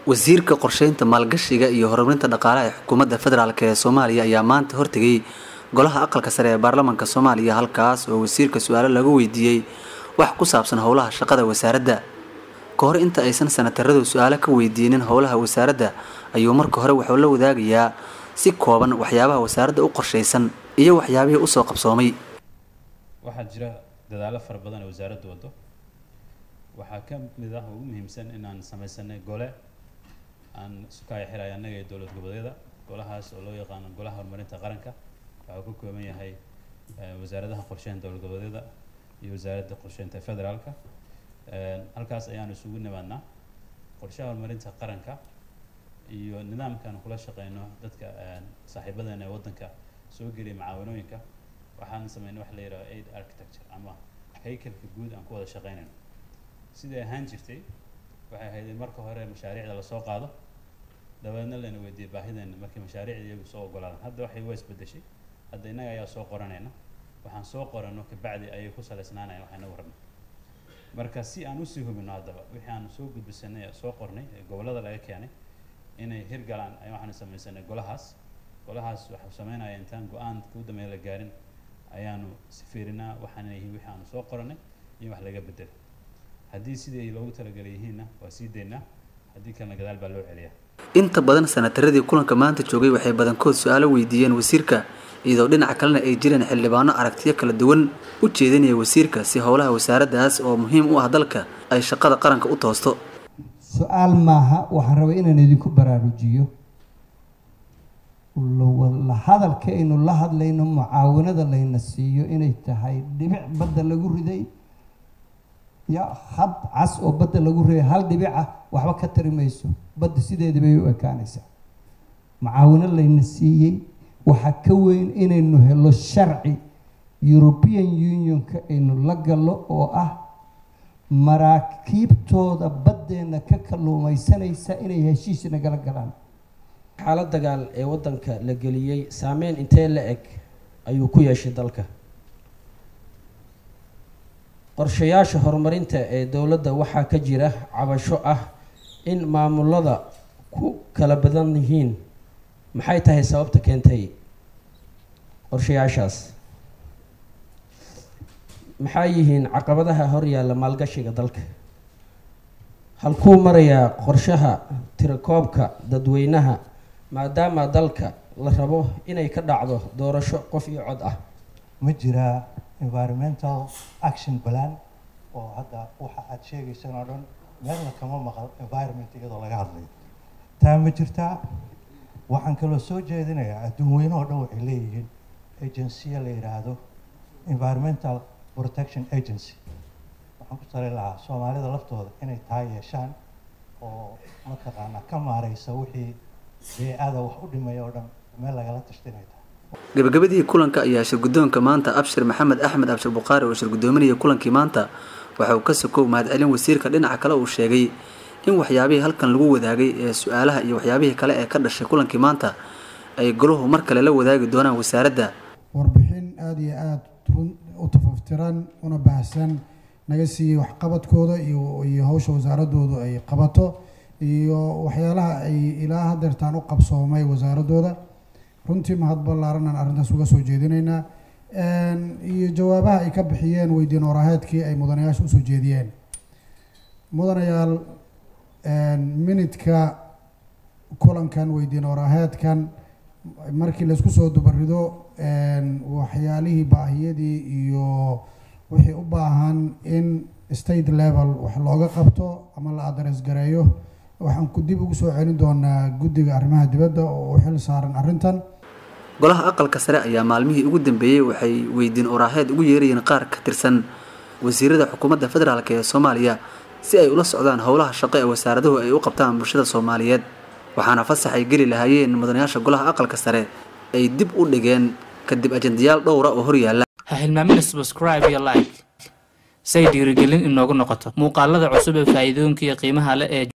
wasiirka qorsheynta maalgashiga iyo horumarinta dhaqaalaha ee xukuumadda federaalk ee soomaaliya ayaa maanta hortegay golaha aqalka sare ee baarlamaanka soomaaliya halkaas oo wasiirka su-aalo lagu weydiiyey wax ku saabsan howlaha shaqada wasaaradda ka hor inta aysan sanataradu su-aalo ka weydiinin howlaha wasaaradda ayuu marka hore wuxuu la wadaagayaa si kooban waxyaabaha wasaaradda u qorshaysan iyo waxyaabihii usoo qabsoomay waxaa jira dadaallo fara badan ee wasaaraddu waddo waxaa ka mid ah ugu muhiimsan inaan samaysanay gole aan isu kaya xiraya annaga iyo dowlad goboleedyada golahaas oo loo yaqaano golaha horumarinta qaranka waxaa ka kooban yahay wasaaradaha qorsheynta dowlad goboleedyada iyo wasaaradda qorsheynta federaalka halkaas ayaanu isugu nimaadnaa qorshaha horumarinta qaranka iyo nidaamkaan kula shaqeyno dadka saaxiibadeena ee waddanka soo geliya macaawanooyinka waxaan sameynay wax la yidhaho aid architecture ama haykalka guud aan ku wada shaqeynayno sidai ahaan jirtay waxay ahayd in marka hore mashaariicda lasoo qaado dabeedna layna weydiiyey baahideena markii mashaariicda iyagu soo ogolaadaan hadda waxay waa isbedeshay hadda innaga ayaa soo qoranayna waxaan soo qorano kabacdi ayay ku saleysnaanayan waxay nagu rabna marka si aan usii hubino haddaba wixii aan soo gudbisanay soo qornay ee gobollada laga keenay inay hirgalaan ay waxaanu samaysanay golahaas golahaas waxau sameynaya intaan go-aan kuu dambeeya la gaarin ayaanu fiirinaa waxaana yihiin wixii aanu soo qoranay iyo wax laga bedelo haddii sidii loogu talagalay yihiinna waa sii daynaa haddii kalena gadaal baa loo celiyaa inta badan sanataradii kulanka maanta joogay waxay badankood su-aalo weydiiyeen wasiirka iyadoo dhinaca kalena ay jireen xildhibaano aragtiyo kala duwan u jeedinaya wasiirka si howlaha wasaaraddaas oo muhiim u ah dalka ay shaqada qaranka u toosto su-aal maaha waxaan rabay inaan idinku baraarujiyo la hadalka aynu la hadlayno mucaawanada layna siiyo inay tahay dhibic badda lagu riday ya had cas oo badda lagu riday hal dhibic ah waxba ka tari mayso badda sideedii bay u ekaanaysaa mucaawano layna siiyey waxaa ka weyn inaynu helo sharci european unionka aynu la gallo oo ah maraakiibtooda baddeenna ka kalluumaysanaysa inay heshiis nagala galaan xaalad dagaal ee waddanka la geliyey saameyn intee la eg ayuu ku yeeshay dalka qorshayaasha horumarinta ee dowladda waxaa ka jira cabasho ah in maamulada ku kala badan yihiin maxay tahay sababta keentay qorshayaashaas maxaa yihiin caqabadaha horyaalla maalgashiga dalka halkuu marayaa qorshaha tirakoobka dadweynaha maadaama dalka la rabo inay ka dhacdo doorasho qof iyo cod ah ma jiraa environmental action plan oo hadda waxa aad sheegaysaan oo dhan meelna kama maqal environment iyadoo laga hadlayo taa ma jirtaa waxaan kaloo soo jeedinayaa adduun weyne oo dhan waxay leeyihiin agensiya la yidhaahdo environmental protection agency waxaan ku tali lahaa soomaalida laftooda inay taa yeeshaan oo mataqaanaa ka maareysa wixii bee-ada wax u dhimaya oo dhan meel lagala tashta inay tahay gabagabadii kulanka ayaa shirguddoonka maanta abshir maxamed axmed abshir bukhaari oo shirgudoominaya kulankii maanta waxa uu ka sokow mahadcelin wasiirka dhinaca kale uu sheegay in waxyaabihii halkan lagu wadaagay ee su-aalaha iyo waxyaabihii kale ee ka dhashay kulankii maanta ay goluhu mar kale la wadaagi doonaan wasaaradda warbixin aada iyo aada u tafaftiran una baahsan naga siiyey waxqabadkooda iyo iyo hawsha wasaaradoodu ay qabato iyo waxyaalaha ay ilaa hadeertaan u qabsoomay wasaaradooda runtii mahad ballaaran aan arrintaas uga soo jeedinaynaa iyo jawaabaha ay ka bixiyeen weydiin waraaheedkii ay mudanayaasha usoo jeediyeen mudanayaal minidka kulankan weydiin waraaheedkan markii laisku soo dubarido waxyaalihii baahiyadii iyo wixii u baahan in state level wax looga qabto ama la adres gareeyo waxaan ku dib ugu soo celin doonaa guddiga arrimaha dibadda oo u xil saaran arrintan golaha aqalka sare ayaa maalmihii ugu dambeeyey waxay weydiin oraaheed ugu yeerayeen qaar ka tirsan wasiirada xukuumadda federaalk ee soomaaliya si ay ula socdaan howlaha shaqo ee wasaaraduhu ay u qabtaan bulshada soomaaliyeed waxaana fasax ay geli lahaayeen mudanayaasha golaha aqalka sare ay dib u dhigeen kadib ajendayaal dhowra oo horyaala ha hilmaamina subscribe iyo like say dhiirigelin inoogu noqoto muuqaalada cusub ee faa'iidooyinka iyo qiimaha leh ee